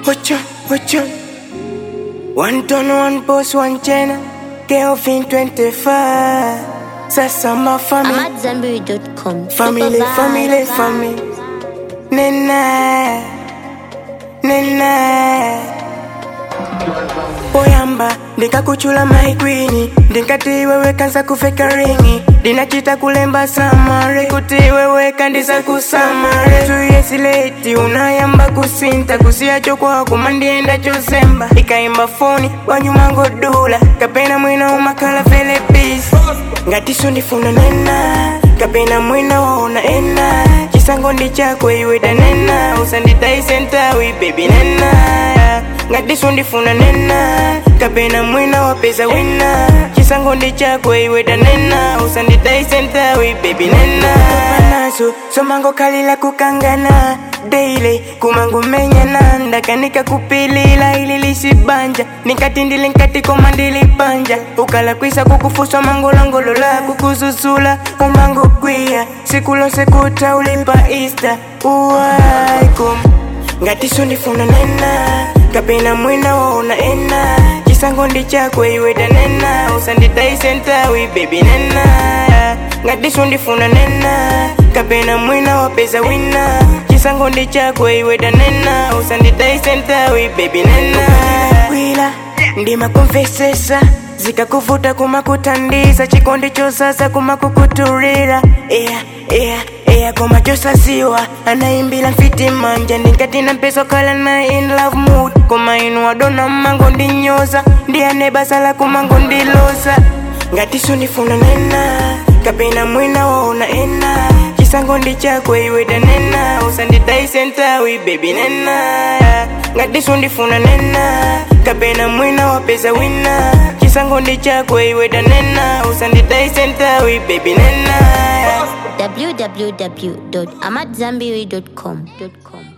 watch out, watch out. One ton, one boss, one channel. Kelvin 25. Sasa my family. AmadZanbury.com. Family, family, family. Nena, nena. Poyamba, ndikakuchula maikwini ndingati wewe kanza kufeka ringi ndinachita kulemba samare kuti wewe kandisa kusamare tuyesileti unayamba kusinta kusiyacho kwako mandienda chosemba ikaimba foni wanyumangodula kapena mwina umakala felepisi ngatiso ndifuna nena kapena mwina waona ena chisango ndi chako iwe danena usanditaisentawi bebi nena ngatiso ndifuna nena kapena mwina wapeza wina chisango ndi chako iwe danena usanditaisentawi bebi nena nazo somango kalila kukangana daily kumangu menyana ndakanika kupilila ili lisibanja nikati ndili nkati koma ndilipanja ukala kwisa kukufusa mangolongolola kukuzuzula umango kwiya siku lonse kuta ulipa ista uwaikum ngatiso ndifuna nena kapena mwina waona ena chisango ndi chako iwe danena usanditaisentawi bebi nena ngatiso ndifuna nena kapena mwina wapeza wina chisango ndi chako iwe danena usanditaisentawi bebi nena wila ndimakumvesesa zikakuvuta kumakutandiza chikondi chosasa kumakukuturira yeah, yeah, yeah, koma chosaziwa anaimbila mfiti manja ndingati na mpeso kala na in love mood koma inu adona mango ndinyoza ndiyane basa la kumango ndiloza ngatiso ndifuna nena kapena mwina waona ena chisango ndi chako iwe danena usanditaisentawi bebi nena ngatiso ndifuna nena kapena mwina wapeza wina chisango ndi chako iwe danena usanditaisentawi bebi nena www.amadzanbury.com.